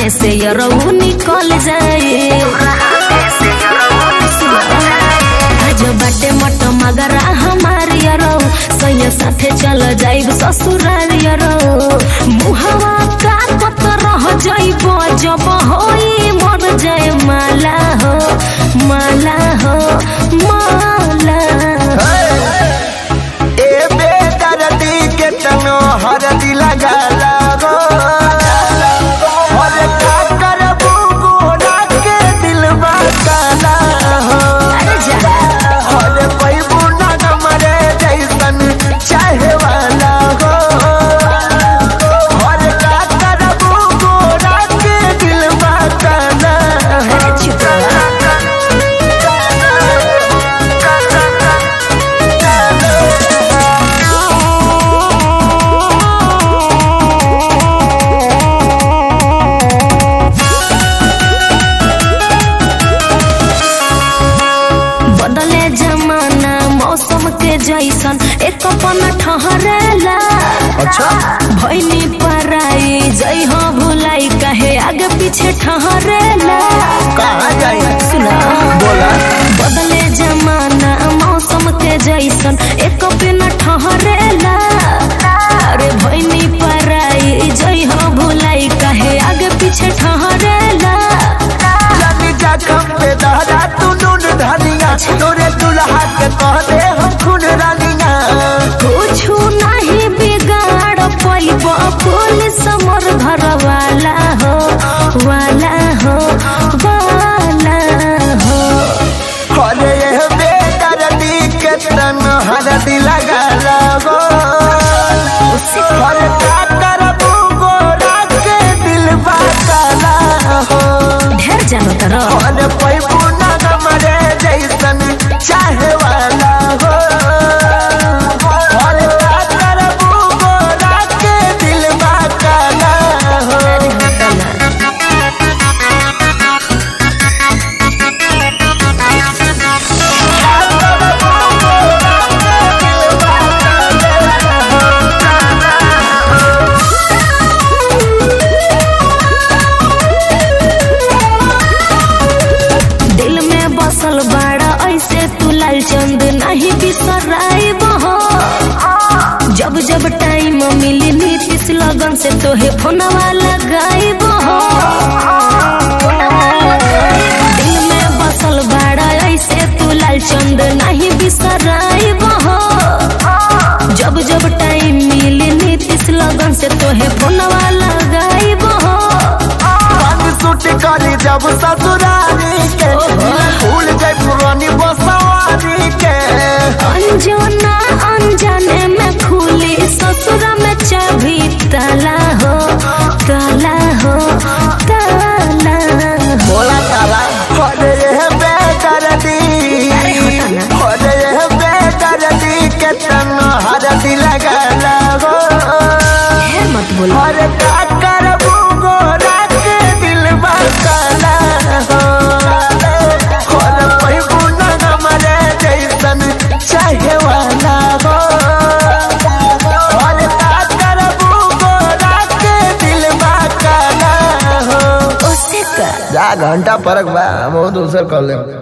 हाथे से यरऊ निकल जाए आज बाटे मट मगरा हमार यरऊ सैया साथे चल जाइब ससुराल यरऊ मुहवा का कत रह जाइब जब होई मर जाए माला हो माला हो माला ए बेदर्दी के तनो हरदी लगाला गो हर का करबू गोरा के दिलवा काला हो अरे जा हर पैबू ना मरे जैसन चाहे वाला हो हर का करबू गोरा के दिलवा काला हो अरे चुप बदले जमाना मौसम के जैसन एक पन ठहरेला अच्छा भैनी पराई जई हो भुलाई कहे आगे पीछे ठहरेला कहाँ जाई सुना बोला बदले जमाना मौसम के जैसन एक पिन ठहरेला अरे भैनी पराई जई हो भुलाई कहे आगे पीछे ठहरेला जानी जा खम पे दहरा तू नून धनिया तोरे दुल्हा के कह दे हम खून रानिया कुछु नहीं बिगाड़ पैब पुलिस मोर घर वाला हो वाला हो वाला हो अरे ये बेदर्दी के तन हरदी लगा लगो हर का करबू गोरा के दिल काला हो ढेर जानो तरह हर पैबू ना मरे जैसन चाहे वाला हो हर का करबू गोरा के दिल काला हो दिल में बसल बाड़ा ऐसे तू लाल चंद नहीं बिसराई हो जब जब टाइम मिली नीतीश लगन से तोहे फोनवा लगाई हो दिल में बसल बाड़ा ऐसे तू लाल चंद नहीं बिसराई हो जब जब टाइम मिली नीतीश लगन से तोहे फोनवा लगाई हो पानी सूट करी जब ससुरारी के भूल जाए पुरानी बसवारी के अंजना अनजाने में खुली ससुर में चाबी ताला हो ताला हो ताला हो बोला तारा अरे ये बेदर्दी अरे हटा ना। अरे ये बेदर्दी के तन हरदी लगा लगो ढेर मत बोलो हर का करबू गोरा के दिल काला हो हर पैबू ना मरे जैसन चाहे वाला हो हर का करबू गोरा के दिल काला हो उससे कर जा घंटा परक बा हम दूसर कर ले